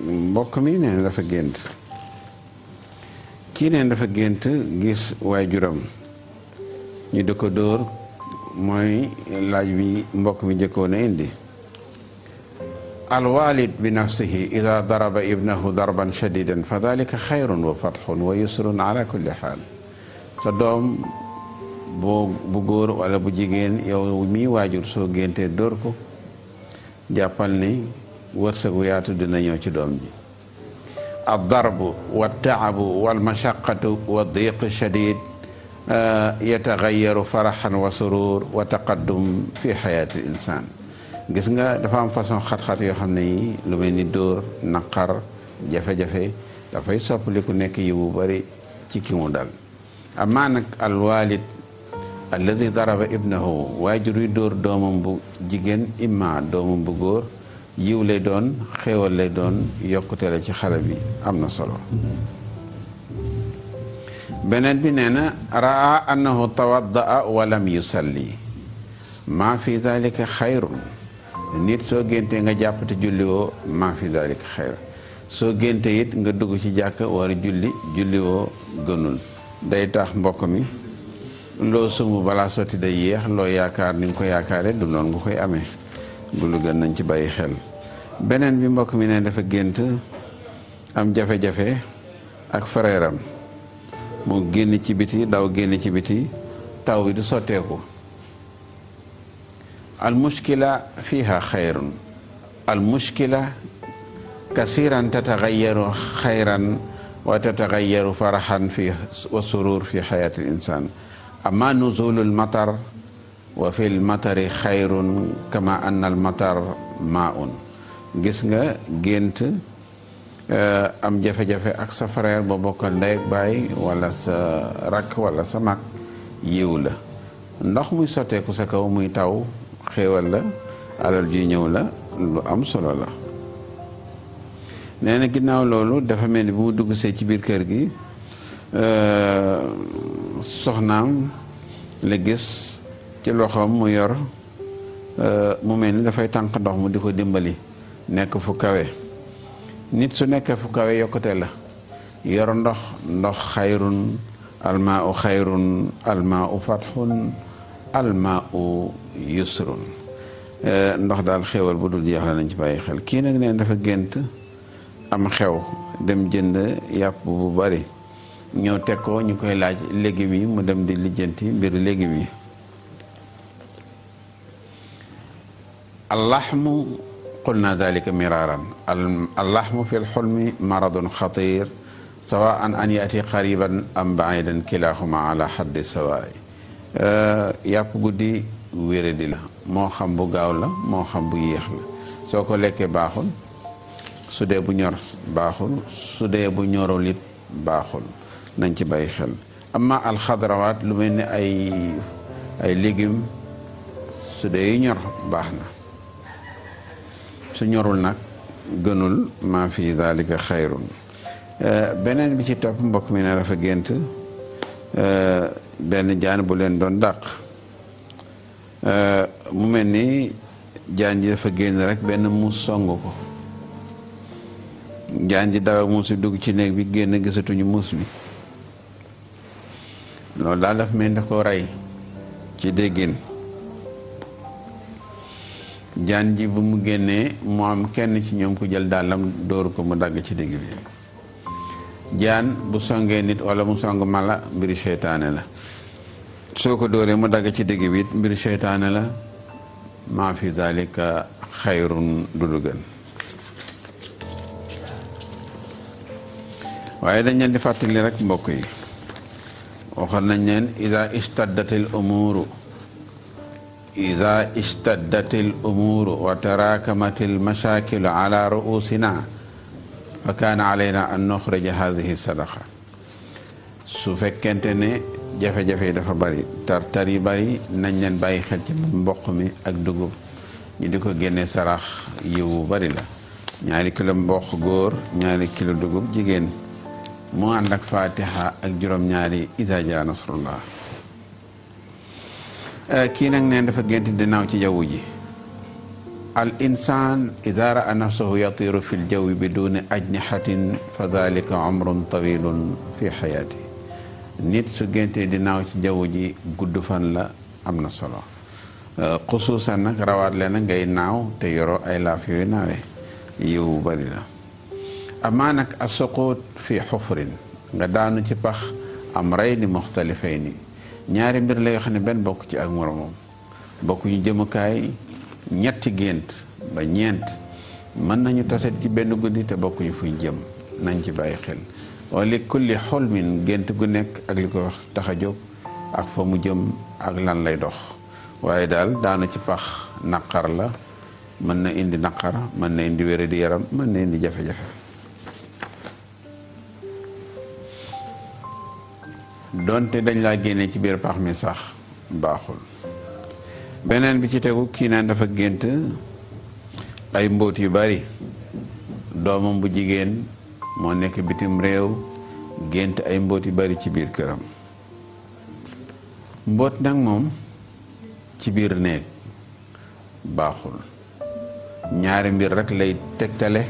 mbokk mi nee na dafa gént kii neen dafa gént gis waajuram ñu di ko dóor mooy laaj bi mbokk mi njëkkoon a indi alwalid bi nafsihi ida daraba ibnahu darban shadidan fa dalika xayrun wa fatxun wa yusrun ala kulli xaal sa doom bu bu góor wala bu jigéen yow mii waajur soo géntee dóor ko jàppal ni wërsëgu yaatu dina ñëw ci doom ji addarbu waltaabu walmashaqatu wa diq shadid yatagayaru faraxan wa surur wa taqaddum fi xayaati l insan gis nga dafa am façon xat-xat yoo xam ne yi lu mel ni dóor naqar jafe-jafe dafay soppali ku nekk yi bu bari ci ki mu dal amaa nag alwalid alladi daraba ibnahu waajur wi dóor doomam bu jigéen imma doomam bu góor yiw lay doon xéewal lay doon yokkute la ci xale bi am na solo beneen bi nee na raa annahu tawaddaa wa lam yusalli maa fi dalika xayrun nit soo géntee nga jàpp te julli woo maa fi dalika xayr soo géntee it nga dugg ci jàkk war a julli julli woo gënul day tax mbokk mi loo sumb balaa sotti day yéex loo yaakaar ni nga ko yaakaare du noonu nga koy amee bu lu gën nañ ci bàyyi xel beneen bi mbokk mi ne dafa gént am jafe-jafe ak frère am mu génn ci biti daw génn ci biti taw bi du sotteeku al mushkila fiha xayrun al mushkila kasiran tatagayaru xayran wa tatagayaru faraxan fi wa surur fi xayaati l insan amma nuzulu l matar wa fi l matari xayrun kama anna al matar maun gis nga gént am jafe-jafe ak sa frère ba bokkal ndey ak baay wala sa rakk wala sa mag yiw la ndox muy sotteeku sa kaw muy taw xéewal la alal ji ñëw la lu am solo la nee na ginnaaw loolu dafa mel ni bu mu dugg see ci biir kër gi soxnaam la gis ci loxoom mu yor mu mel ni dafay tànk ndox mu di ko dimbali nekk fu kawe nit su nekkee fu kawe yokkute la yor ndox ndox xayrun almaa u xayrun almaa u fatxun almaa u yusrun ndox daal xéwal bu dul jeex la nañ ci bàyyi xel kii nag neen dafa gént am xew dem jënd yàpp bu bari ñëw teg ko ñu koy laaj légumes yi mu dem di lijjanti mbiru légumes yi allaxmu qulna dalika miraran allaxmu fi lxulmi maradun xatir sawaan an yaati qariban am baidan kilahuma ala xaddi sawaay yàpp guddi wéradi la moo xam bu gaaw la moo xam bu yéex la soo ko lekkee baaxul su dee bu ñor baaxul su dee bu ñorul it baaxul nañ ci bàyyi xel amma alxadrawaat lu mel ni ay ay légumes su dee yu ñor baax na su ñorul nag gënul maa fi dalika xayrun beneen bi ci topp mbokk mi ne dafa gént benn jaan bu leen doon dàq mu mel ni jaan ji dafa génn rek benn muus song ko jaan ji daw muus bi dugg ci néeg bi génn gisatuñu muus bi loolu daal dafa mel ni daf ko rey ci déggin jaan ji bu mu génnee mu am kenn ci ñoom ku jël dàllam dóor ko mu dagg ci digg bi jaan bu songee nit wala mu song mala mbiru seytaane la soo ko dóoree mu dagg ci digg bi it mbiru seytaane la maa fi zalika xayrun du lu gën waaye dañ leen di fàttali rek mbokk yi waxoon nañ leen ida istaddatil umuru ida istaddatil umuru wa tarakamatil mashakilu ala ruusina fa kaana alayna an nuxrija hadihi sadaqa su fekkente ne jafe-jafe yi dafa bari tar tar yi bari nañ leen bàyyi xel ci mboq mi ak dugub ñu di ko génne sarax yiw bu bari la ñaari kilo mboq góor ñaari kilo dugub jigéen mu ànd ak fatiha ak juróom-ñaari isa ja nasrullah kii nag neen dafa gént di naaw ci jaww ji al insan ida raa nafsahu yatiru fi ljawi biduni ajnihatin fa dalika umrun tawilun fi xayaati nit su géntee di naaw ci jaww ji gudd fan la am na solo xusuusan nag rawaat le na ngay naaw te yoroo ay laaf yooyu naawee yiw bari la amaa nag asuquut fi xufrin nga daanu ci pax am rey ni muxtalifay ni ñaari mbir la yoo xam ne benn bokk ci ak moromam bokk ñu jëmukaay ñetti gént ba ñeent mën nañu taset ci benn guddi te bokkuñu fuñ jëm nañ ci bàyyi xel wa li kulli xolmin gént gu nekk ak li ko wax tax a jóg ak fa mu jëm ak lan lay dox waaye daal daanu ci pax naqar la mën na indi naqar mën na indi wére di yaram mën na indi jafe-jafe donte dañ laa génne ci biir pax mi sax baaxul beneen bi ci tegu kii naan dafa gént ay mbóot yu bari doomam bu jigéen moo nekk bitim réew gént ay mbóot yu bari ci biir këram mbóot nag moom ci biir néeg baaxul ñaari mbir rek lay tegtale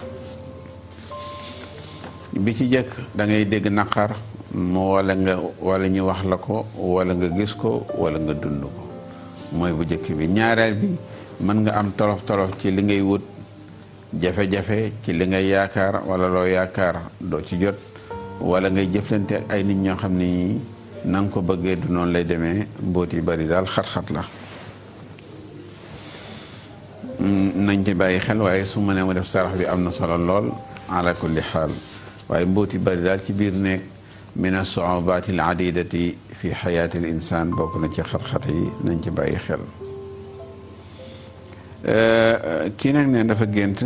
bi ci jëkk da ngay dégg naqar mu wala nga wala ñu wax la ko wala nga gis ko wala nga dund ko mooy bu jëkk bi ñaareel bi mën nga am tolof tolof ci li ngay wut jafe-jafe ci li ngay yaakaar wala loo yaakaar doo ci jot wala ngay jëflante ak ay nit ñoo xam ne na nga ko bëggee du noonu lay demee mbóot yi bari daal xat-xat la nañ ci bàyyi xel waaye su ma nee ma def sarax bi am na solo lool ala kulli xaal waaye mbóot yi bari daal ci biir nekk min as-su'ubaati al-adidati fi xayaati al-insaan bokk na ci xat-xat yi nañ ci bàyyi xel kii nag ne dafa gént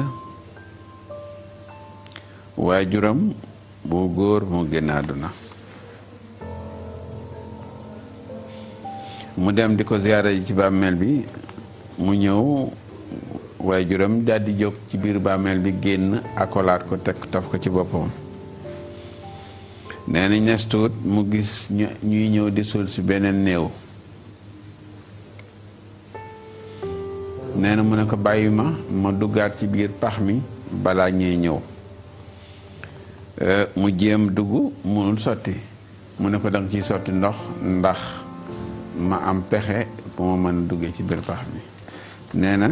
waajuram bu góor mu génn àdduna mu dem di ko ziyaara ji ci bàmmeel bi mu ñëw waajuram daal di jóg ci biir bàmmeel bi génn akolaat ko teg taf ko ci boppam nee na ñes tuut mu gis ñuy ñëw di suul si beneen néew nee na mu ne ko bàyyi ma ma duggaat ci biir pax mi balaa ñuy ñëw mu jéem dugg munul sotti mu ne ko danga ciy sotti ndox ndax ma am pexe bu ma mën a duggee ci biir pax mi nee na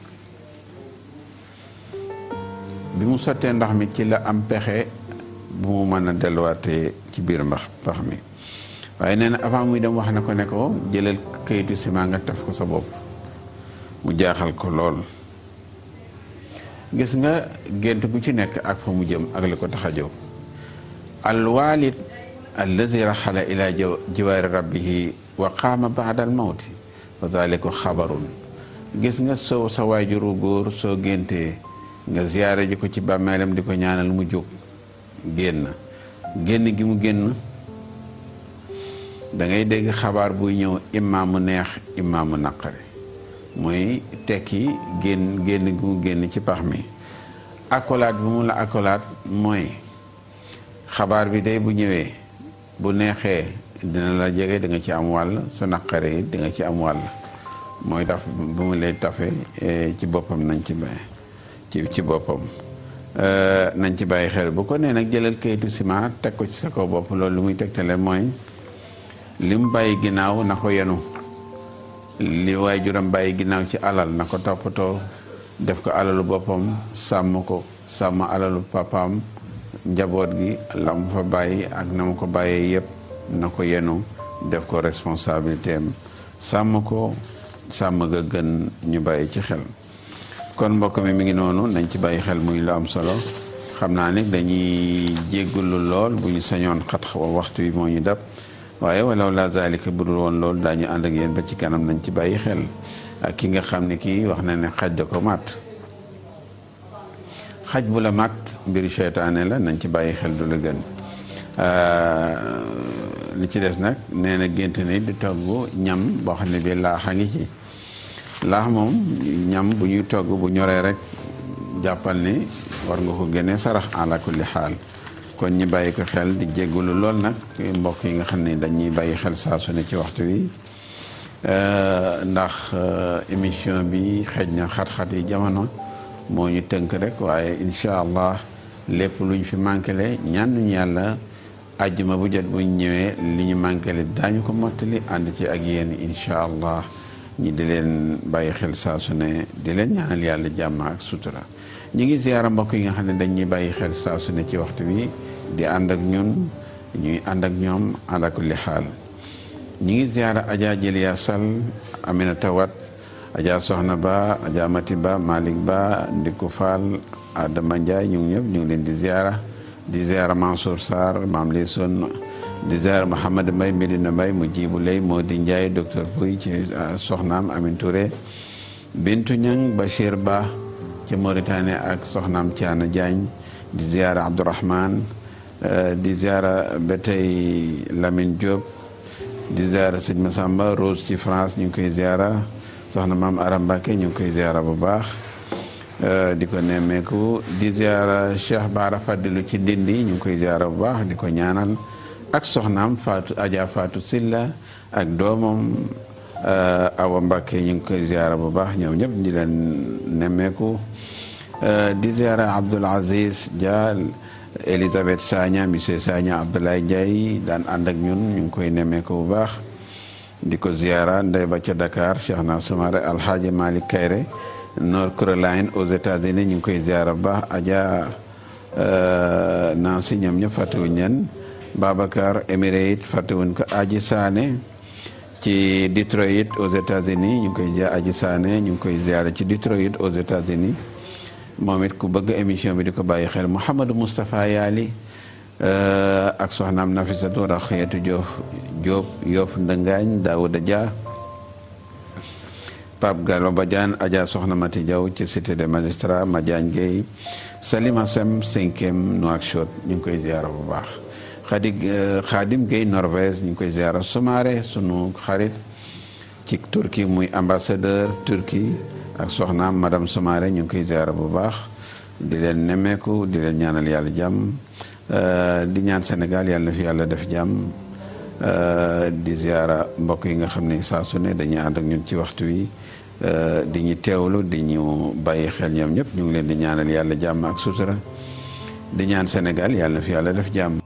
bi mu sottee ndox mi ci la am pexe bu mu mën a delluwaatee ci biir mbax pax mi waaye nee na avant muy dem wax na ko ne ko jëlal kayitu ciment nga taf ko sa bopp mu jaaxal ko lool gis nga gént gu ci nekk ak fa mu jëm ak li ko tax a jóg alwalid alladi raxala ila jiwaari rabbihi wa qaama baada al mawti wa dalika xabarun gis nga soo sa waajuru góor soo géntee nga ziyaare ji ko ci bàmmeelam di ko ñaanal mu jóg génn génn gi mu génn da ngay dégg xabaar buy ñëw imma mu neex imma mu naqari mooy tekki génn génn gi mu génn ci pax mi accolade bi mu la accolade mooy xabaar bi day bu ñëwee bu neexee dina la jege di nga ci am wàll su naqaree it di nga ci am wàll mooy tax bu mu lay tafe ci boppam nañ ci bay ci ci boppam nañ ci bàyyi xel bu ko nee nag jëlal kayitu ciment teg ko ci sa kaw bopp loolu lu muy tegtale mooy li mu bàyyi ginnaaw na ko yenu li waajuram bàyyi ginnaaw ci alal na ko toppatoo def ko alalu boppam sàmm ko sàmm alalu papaam njaboot gi la mu fa bàyyi ak na mu ko bàyyee yépp na ko yenu def ko responsabilité am sàmm ko sàmm ga gën ñu bàyyi ci xel kon mbokk mi mi ngi noonu nañ ci bàyyi xel muy lu am solo xam naa ne dañuy jéggulu lool bu ñu sañoon xat waxtu yi moo ñu dab waaye walaw la zalika bu dul woon loolu daañu ànd ak yéen ba ci kanam nañ ci bàyyi xel ak ki nga xam ne kii wax na ne xaj da ko màtt xaj bu la màtt mbiru seytaane la nañ ci bàyyi xel du la gën li ci des nag nee na gént ni di togg ñam boo xam ne bi laax a ngi ci laax moom ñam bu ñuy togg bu ñoree rek jàppal ni war nga ko génnee sarax ala kulli xaal kon ñi bàyyi ko xel di jéggulu lool nag mbokk yi nga xam ne dañuy bàyyi xel saa su ne ci waxtu wi ndax émission bi xëj na xat-xat yi jamono moo ñu tënk rek waaye incha allah lépp luñ fi manquele ñaan nañu yàlla àjjuma bu jot buñ ñëwee li ñu manquele daañu ko mottali ànd ci ak yéen incha allah ñi di leen bàyyi xel saa su ne di leen ñaanal yàlla jàmm ak sutura ñi ngi ziyaara mbokk yi nga xam ne dañuy bàyyi xel saa su ne ci waxtu bi di ànd ak ñun ñuy ànd ak ñoom ala kulli xaal ñi ngi ziyaara Adja Jëliya Sall Aminata Wat Adja Soxna Ba Adja Mati Ba Malick Ba Ndiku Fall Adama Ndiaye ñu ngi ñëpp ñu ngi leen di ziyaara di ziyaara Mansour Sarr Maam Li Son di ziyaara Mouhamad Mbaye Medina Mbaye mu jibu lay moo di Ndiaye docteur Pouy ci soxnaam Amin Touré Bintu Ñang Bachir Ba ci Mauritanie ak soxnaam Thiana Diagne di ziyaara Abdourahman di ziyaara ba tey Lamine Diop di ziyaara sëñ Massamba Rose ci France ñu ngi koy ziyaara soxna maam Aram Mbacke ñu ngi koy ziyaara bu baax di ko nemmeeku di ziyaara Cheikh Bara Fadilu ci Ndindi ñu ngi koy ziyaara bu baax di ko ñaanal ak soxnaam Fatou Adja Fatou Silla ak doomam Awa Mbacke ñu ngi koy ziyaara bu baax ñoom ñëpp di leen nemmeeku di ziyaara Abdoul Aziz Dia Elisabeth Sagna monsieur Sagna Abdoulaye Ndiaye daan ànd ak ñun ñu ngi koy nemmeeku bu baax di ko ziyaara ndey ba ca Dakar Cheikh na Soumaré Alhaji Malick Kayre North Carolina aux États-Unis ñu ngi koy ziyaara bu baax Adja Nancy ñoom ñëpp fàttewuñ leen Babacar Émirate fàttewuñ ko Aji Sané ci Detroit aux États-Unis ñu ngi koy ziyaara Aji Sané ñu ngi koy ziyaara ci Detroit aux États-Unis moom it ku bëgg émission bi di ko bàyyi xel Mouhamadou Moustapha Yaali ak soxnaam Nafisatu Raxiyatu Joof Jóob Yoof Ndëngaañ Daouda Dia Pape Gallo Badiane Adja Soxna Mati Diaw ci cité des magistrats Madiagne Gueye Salima Sem cinquième Nouakchott ñu ngi koy ziara bu baax Khadi Khadim Gueye Norvège ñu ngi koy ziara Soumaré sunu xarit ci Turquie muy ambassadeur Turquie ak soxnaam madame Soumaré ñu ngi koy ziara bu baax di leen nemmeeku di leen ñaanal yàlla jàmm di ñaan Sénégal yàlla na fi yàlla def jàmm di ziara mbokk yi nga xam ne saa su ne dañuy ànd ak ñun ci waxtu wi di ñu teewlu di ñu bàyyi xel ñoom ñëpp ñu ngi leen di ñaanal yàlla jàmm ak sutura di ñaan Sénégal yàlla na fi yàlla def jàmm